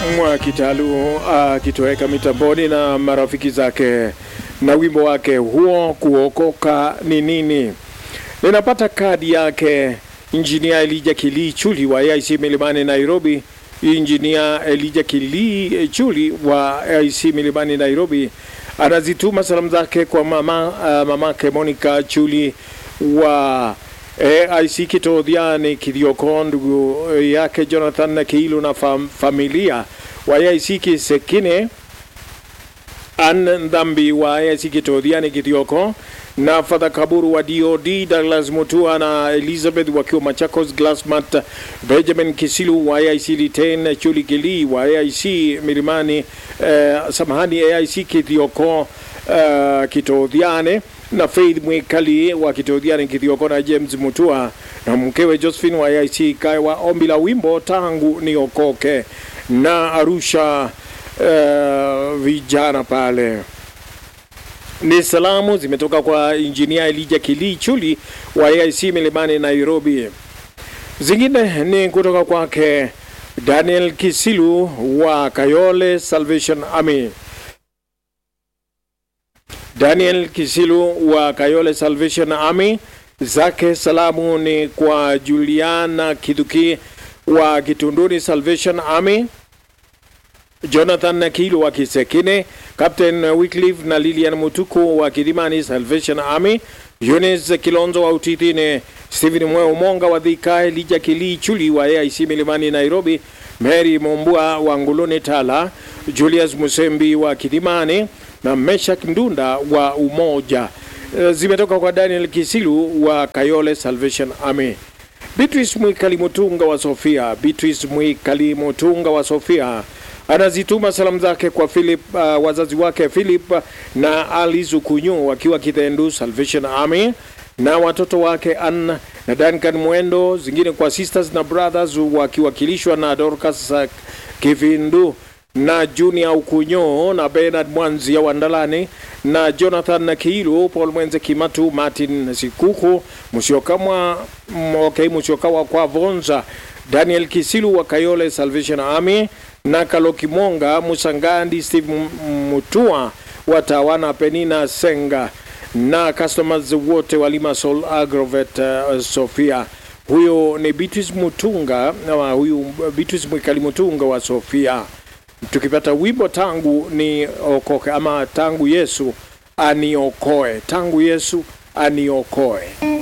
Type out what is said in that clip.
mwa Kitalu akitoweka mitamboni na marafiki zake na wimbo wake huo kuokoka ni nini. Ninapata kadi yake Injinia Elija Kilii Chuli wa AIC Milimani Nairobi. Injinia Elija Kilii Chuli wa AIC Milimani Nairobi anazituma salamu zake kwa mama uh, mamake Monica Chuli wa AIC Kitodhiani Kithioko, ndugu yake Jonathan Kiilu na fam, familia wa AIC Kisekine, Ann Ndhambi wa AIC Kitodhiani Kithioko na Fadha Kaburu wa DOD, Douglas Mutua na Elizabeth wakiwa Machakos, Glasmat Benjamin Kisilu wa AIC Liten, Chuli Kili wa AIC Milimani, eh, samahani AIC Kithioko uh, Kitodhiane na Faith Mwikali wa Kitodhiani Kithioko na James Mutua na mkewe Josephine wa AIC Kaiwa, ombi la wimbo tangu niokoke na Arusha uh, vijana pale ni salamu zimetoka kwa injinia Elija Kilii Chuli wa AIC Milimani Nairobi. Zingine ni kutoka kwake Daniel Kisilu wa Kayole Salvation Army. Daniel Kisilu wa Kayole Salvation Army, zake salamu ni kwa Juliana Kithuki wa Kitunduni Salvation Army, Jonathan Kilu wa Kisekine, Captain Wycliffe na Lilian Mutuku wa Kidimani Salvation Army, Eunice Kilonzo wa Utitine, Stephen Mweo Monga wa Thika, Elija Kilii Chuli wa AIC Milimani Nairobi, Mary Mombua wa Nguluni Tala, Julius Musembi wa Kidimani na Meshak Ndunda wa Umoja. Zimetoka kwa Daniel Kisilu wa Kayole Salvation Army. Beatrice Mwikali Mutunga wa Sofia, Beatrice Mwikali Mutunga wa Sofia anazituma salamu zake kwa Philip, uh, wazazi wake Philip na Alice Kunyu wakiwa Kithendu Salvation Army na watoto wake Ann na Duncan Mwendo, zingine kwa sisters na brothers wakiwakilishwa na Dorcas uh, Kivindu na Junior Ukunyo na Bernard Mwanzia Wandalani na Jonathan na Kiilu, Paul Mwenze Kimatu, Martin Sikuku, Musyokamwa okay, Musyokawa kwa Vonza, Daniel Kisilu wa Kayole Salvation Army na Kalokimonga Musangandi, Steve Mutua wa Tawana, Penina Senga na customers wote wa Limassol Agrovet uh, Sofia. Huyo ni Beatrice Mutunga na huyu Beatrice Mwikali Mutunga wa Sofia. Tukipata wimbo tangu ni okoke ama tangu Yesu aniokoe, tangu Yesu aniokoe.